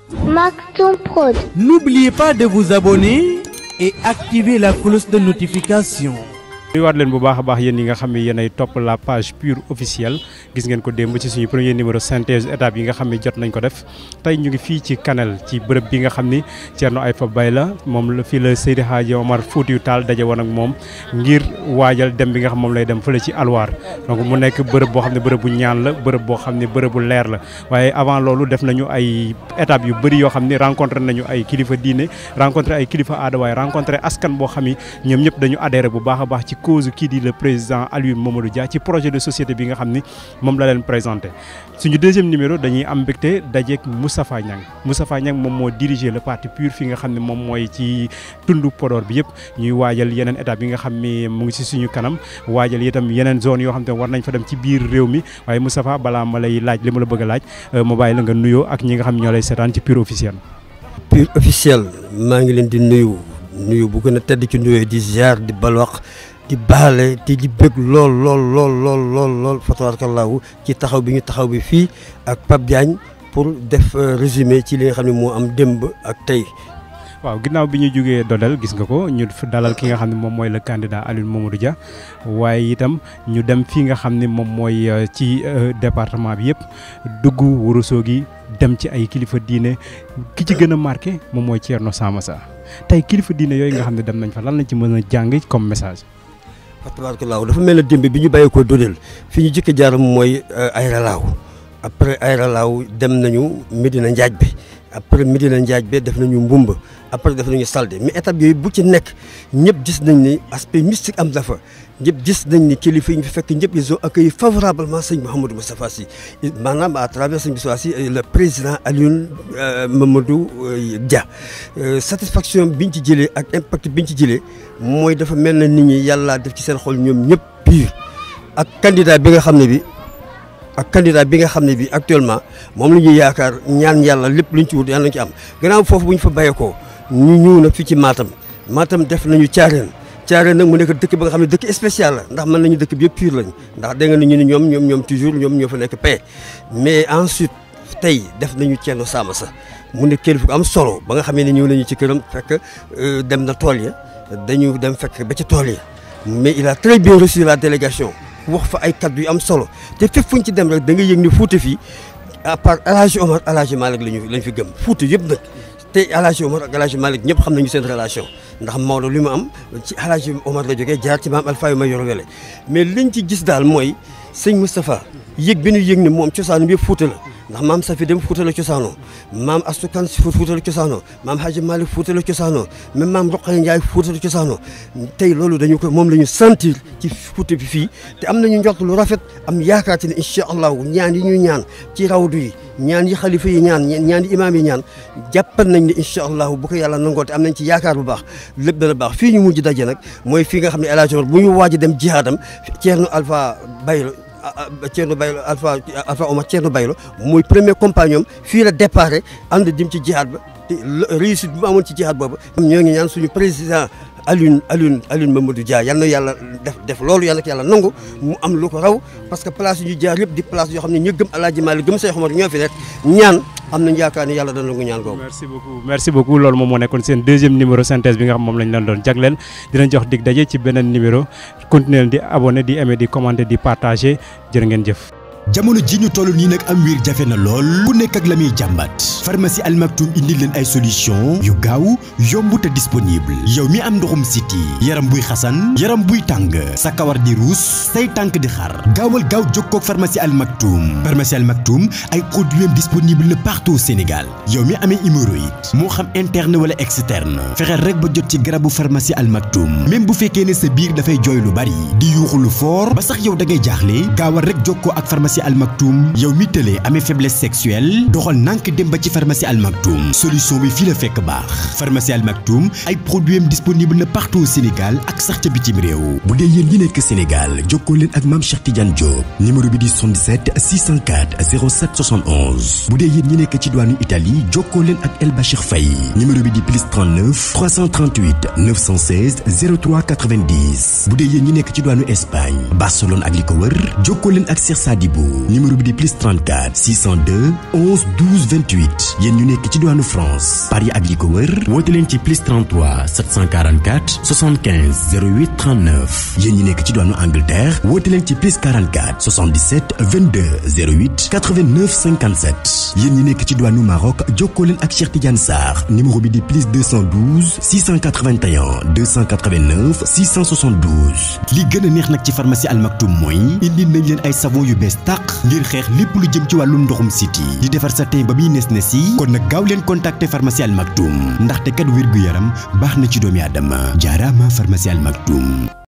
Maktoum Prod. N'oubliez pas de vous abonner et activer la cloche de notification. nuyuwaat leen bu baax a baax yéen yi nga xam ne yéen ay topp la page pure officielle gis ngeen ko démb ci suñu premier numéro synthèse étape yi nga xam ne jot nañ ko def tey ñu ngi fii ci Kanel ci bërëb bi nga xam ni Thierno Aïfa Baye la moom la fii la Seydi Hadji Omar Foutiyou Tall daje woon ak moom ngir waajal dem bi nga xam moom lay dem fële ci Alwaar donc mu nekk bërëb boo xam ne bërëb bu ñaan la bërëb boo xam ne bërëb bu leer la waaye avant loolu def nañu ay étapes yu bëri yoo xam ne rencontré nañu ay kilifa diine rencontré ay kilifa aada waaye rencontré askan boo xam ni ñoom ñëpp dañu adhéré bu baax a baax ci cause kii di le président Aliou Mamadou Dia ci projet de société bi nga xam ni moom la leen présenté suñu deuxième numéro dañuy am mbégte dajeek Moustapha Niang Moustapha Niang moom moo diriger le parti PUR fi nga xam ne moom mooy ci tundu Podor bi yëpp ñuy waajal yeneen étape yi nga xam ni mu ngi si suñu kanam waajal itam yeneen zone yoo xam te war nañ fa dem ci biir réew mi waaye Moustapha balaa ma lay laaj li ma la bëgg a laaj ma bàyyi la nga nuyoo ak ñi nga xam ñoo lay seetaan ci PUR officiel. PUR officiel maa ngi leen di nuyu nuyu bu gën a tedd ci nuyoo di ziar di balwax di baale te di bëgg lool lool lool lool lool lool fa tabarakallahu ci taxaw bi ñu taxaw bi fii ak Pape Diagne pour def résumé ci li nga xam ne moo am démb ak tey. waaw ginnaaw bi ñu jógee Dodel gis nga ko ñu dalal ki nga xam ne moom mooy le candidat Aliou Mamadou Dia waaye itam ñu dem fii nga xam ne moom mooy ci département bi yëpp dugg Ourossogui dem ci ay kilifa diine ki ci gën a marqué moom mooy Thierno Samassa tey kilifa diine yooyu nga xam ne dem nañ fa lan lañ ci mën a jàng comme message. fa tabarakallahu dafa mel ne démb bi ñu bàyyi ko Dodel fi ñu jëkk jaar mooy Aéré Lao après Aéré Lao dem nañu Medina Njaaj bi après Medina Njaaj bi def nañu Mbumba après def nañu Salde mais étape yooyu bu ci nekk ñëpp gis nañ ni aspect mystique am dafa ñëpp gis nañ ni kilifa yi ñu fi fekk ñëpp ils ont accueilli favorablement sëñ Mouhamadou Moustapha Sy maanaam à travers sëñ Moustapha Sy le président Aliou Mamadou Dia satisfaction biñ ci jëlee ak impact biñ ci jëlee mooy dafa mel na nit ñi yàlla def ci seen xol ñoom ñëpp PUR ak candidat bi nga xam ne bi ak candidat bi nga xam ne bi actuellement moom la ñuy yaakaar ñaan yàlla lépp luñ ci wut yàlla nañ ci am gannaaw foofu bu ñu fa bàyyeekoo ñu ñëw nag fii ci Matam Matam def nañu caareen caareen nag mu nekk dëkk ba nga xam ne dëkk spécial la ndax mën nañu dëkk bi yëpp PUR lañ ndax dégg nga ni ñu ni ñoom ñoom ñoom toujours ñoom ñoo fa nekk paix mais ensuite tey def nañu Thierno Samassa mu ne kilifa gu am solo ba nga xam ne ñëw nañu ci këram fekk dem na tool ya dañu dem fekk ba ci tool ya mais il a très bien reçu la délégation wax fa ay kaddu yu am solo te fépp fu ñu ci dem rek da nga yëg ni Fouta fii à part El Hadj Omar El Hadj Malick lañu lañ fi gëm Fouta yëpp nag te El Hadj Omar ak El Hadj Malick ñëpp xam nañu seen relation ndax Maodo li mu am ci El Hadj Omar la jógee jaar ci maam Alpha yu ma yor wele mais liñ ci gis daal mooy sëñ Moustapha yëg bi ñu yëg ni moom cosaanu bi yëpp Fouta la ndax maam Safi dem Fouta la cosaanoo maam Astukan si Fouta la cosaanoo maam Hadj Malick Fouta la cosaanoo même maam Roqaya Ndiaye Fouta la cosaanoo tey loolu dañu ko moom la ñu sentir ci Fouta bi fii te am nañu njort lu rafet am yaakaar ci ne incha allahu ñaan yi ñuy ñaan ci rawdu yi ñaan yi xalifa yi ñaan ñaan yi imaam yi ñaan jàppal nañ ne incha allahu bu ko yàlla nangoo te am nañ ci yaakaar bu baax lépp dana baax fii ñu mujj daje nag mooy fii nga xam ne El Hadj Omar bu ñu waaj a dem jihaadam Thierno Alpha Baylo Thierno Baylo Alpha Alpha Omar Thierno Baylo mooy premier compagnon fii la déparé ànd dim ci jihaad ba te réussite bi mu amoon ci jihaad boobu ñoo ngi ñaan suñu président Alioune Alioune Alioune Mamadou Dia yal na yàlla def def loolu yal na ko yàlla nangu mu am lu ko raw parce que place yu ñu jaar yëpp di place yoo xam ne ñu gëm El Hadj Malick gëm Cheikh Omar ñoo fi nekk ñaan am nañu yaakaar ni yàlla dana nangu ñaan googu. merci beaucoup merci beaucoup loolu moom moo nekkoon seen deuxième numéro synthèse bi nga xam moom lañ leen doon jagleel dinañ jox dig daje ci beneen numéro continuer di abonné di aimer di commenter di partager jërë ngeen jëf. jamono ji ñu toll nii nag am wiir jafe na lool ku nekk ak la muy jàmbat pharmacie Al Maktoum indi leen ay solution yu gaaw yomb te disponible yow mi am ndoxum siti yaram buy xasan yaram buy tàng sa kawar di ruus say tànk di xar gaawal gaaw jokkoog pharmacie Al Maktoum pharmacie Al Maktoum ay produits disponible na partout au Sénégal yow mi amee hémorroïde moo xam interne wala externe fexeel rek ba jot ci garabu pharmacie Al Maktoum même bu fekkee ne sa biir dafay jooy lu bari di yuuxu lu fort ba sax yow da ngay jaaxle gaawal rek jokkoo ak pharmacie Al Maktoum yow mi tëlee amee faiblesse sexuelle doxal nànk dem ba ci pharmacie Al Maktoum solution bi fii la fekk baax pharmacie Al Maktoum ay produits disponible na partout au Sénégal ak sax ca bitim réew bu dee yéen ñi nekk Sénégal jokkoo leen ak maam Cheikh Tidiane Diop numéro bi di 77 604 07 71 bu dee yéen ñi nekk ci douane Italie jokkoo leen ak El Bachir Faye numéro bi di plus 39 338 916 03 90 bu dee yéen ñi nekk ci douane Espagne Barcelone ak li ko wër jokkoo leen ak Cheikh Sadibou Malibu numéro bi di plus 34 602 11 12 28 yéen ñu nekk ci diwaanu France Paris ak li ko wër woote leen ci plus 33 744 75 08 39 yéen ñi nekk ci diwaanu Angleterre woote leen ci plus 44 77 22 08 89 57 yéen ñi nekk ci diwaanu Maroc jokkoo leen ak Cheikh Tidiane Sarr numéro bi di plus 212 681 289 672. li gën a neex nag ci pharmacie Al Maktoum mooy indi nañ leen ay savon yu bees tàq ngir xeex lépp lu jëm ci wàllum ndoxum siti di defar sa teen ba muy nes nes yi kon nag gaaw leen contacter pharmacie Al Maktoum ndaxte kat wér gu yaram baax na ci doomi aadama jaaraama pharmacie Al Maktoum.